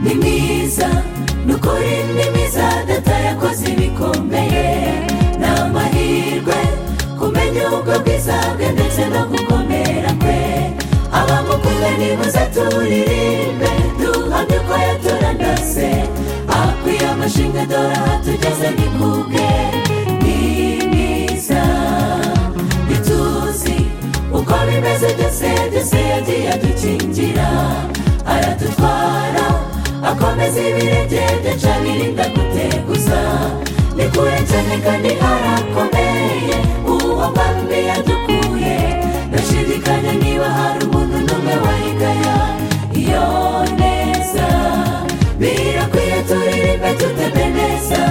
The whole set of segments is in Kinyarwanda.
ni mwiza ni ukuri ni mwiza data yakoze ibikomeye ni amahirwe kumenya ubwo bwiza bwe ndetse no gukomera kwe abamukunda nibuze turirimbe duhamye ko yaturandase akwiye amashinga dore aha tugeze ni kubwe ni mwiza ntituzi uko bimeze byose byose yagiye adukingira aradutwara akomeza ibirenge nshamirinda guteguza ni kure cyane kandi harakomeye uwo mpamvu yadukuye ndashidikanya niba hari umuntu n'umwe wayigaya iyo neza birakwiye turirimbe tutembe neza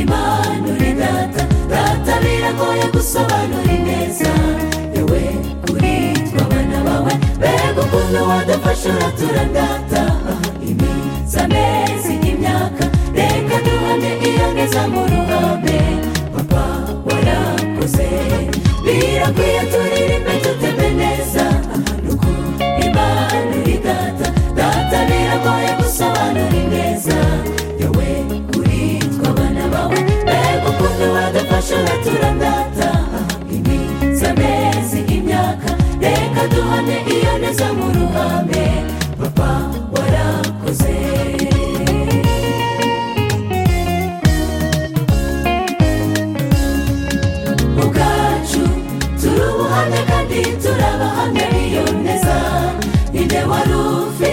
impanuro data data biragoye gusobanura ineza yewe kuri twe abana bawe mbega ukuntu wadufasha uraturandata iminsi amezi imyaka reka duhane iyo ngeze mu ruhame papa warakoze birakwiye turirimbe tutembe neza nuko impanuro data data biragoye gusobanura ineza yewe kuri twe abana bawe mbega ukuntu wadufasha uraturandata iminsi amezi imyaka reka duhane iyo neza mu ruhame papa warakoze ubwacu turi ubuhamya kandi turabahamya iyo neza ninde wari ufi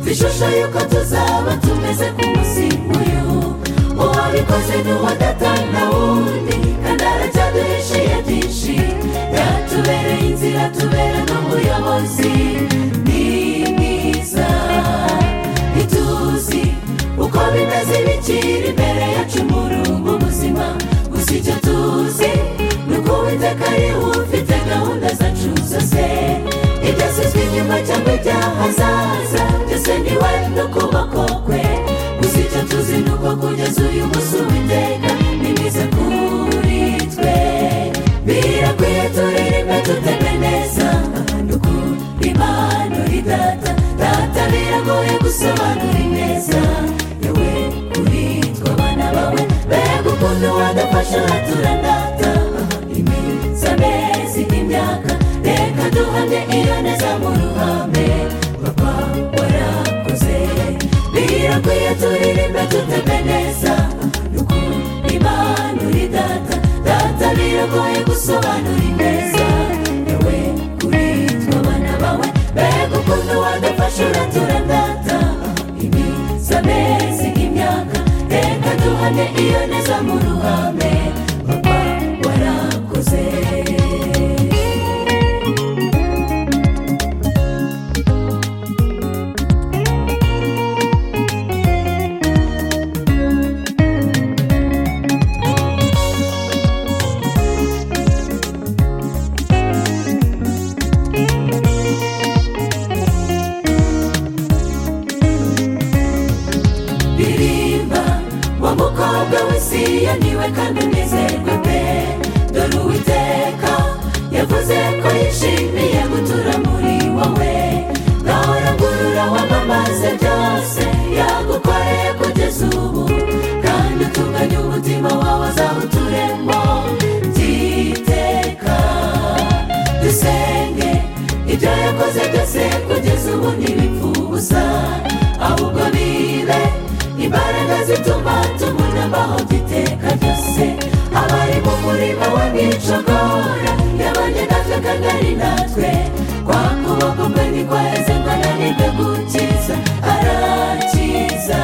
twishusho yuko tuzaba tumeze ku munsi nk'uyu uwabikoze ni uwadatanga wundi kandi aracyaduhishiye byinshi yatubereye inzira tubera n'umuyobozi ni mwiza ntituzi uko bimeze bikiri imbere yacu mu rugo ubuzima gusa icyo tuzi ni uko witeka ari we ufite gahunda zacu zose ibyasizwe inyuma cyangwa ibyahazaza byose ni we no kuboko kwe gusa icyo tuzi ni uko kugeza uyu munsi uwiteka ni mwiza kuri twe birakwiye turirimbe tuteme neza ni ukuri impanuro data data biragoye gusobanura ineza yewe kuri twe abana bawe mbega ukuntu wadufasha uraturandata iminsi amezi imyaka reka duhamye iyo neza mu ruhame papa warakoze birakwiye turirimbe tuteme neza ni ukuri impanuro data data biragoye gusobanura ineza yewe kuri twe abana bawe mbega ukuntu wadufasha uraturandata iminsi amezi imyaka reka duhane iyo neza mu ruhame papa warakoze ririmba wa mukobwa w'isiya niwe kandi unezerwe pe dore uwiteka yavuze ko yishimiye gutura muri wowe nawe uragurura wamamaze byose yagukoreye kugeza ubu kandi utunganya umutima wawe azawuturemo byiteka dusenge ibyo yakoze byose kugeza ubu ntibipfa ubusa ahubwo bibe imbaraga zituma tubona aho giteka byose abari mu murima wa nicogora yabanye natwe kandi ari natwe kwa kuboko kwe ntikwaheze ngo ananirwe gukiza arakiza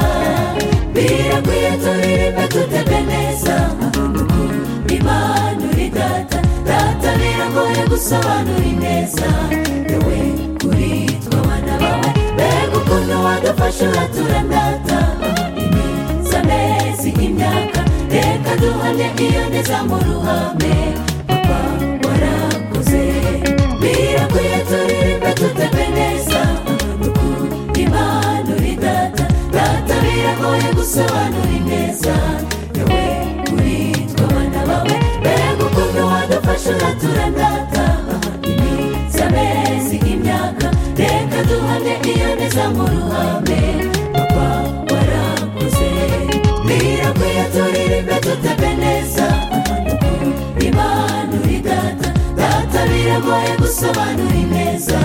birakwiye turirimbe tutebe neza impanuro data data biragoye gusobanura ineza yewe kuri twe abana bawe mbega ukuntu wadufasha uraturandata iminsi amezi imyaka reka duhamye iyo neza mu ruhame papa warakoze birakwiye turirimbe tutebe neza impanuro data data biragoye gusobanura ineza yewe kuri twe abana bawe mbega ukuntu wadufasha uraturandata iminsi amezi imyaka reka duhamye iyo neza mu ruhame dutebe neza imana uri data data biragoye gusobanura ineza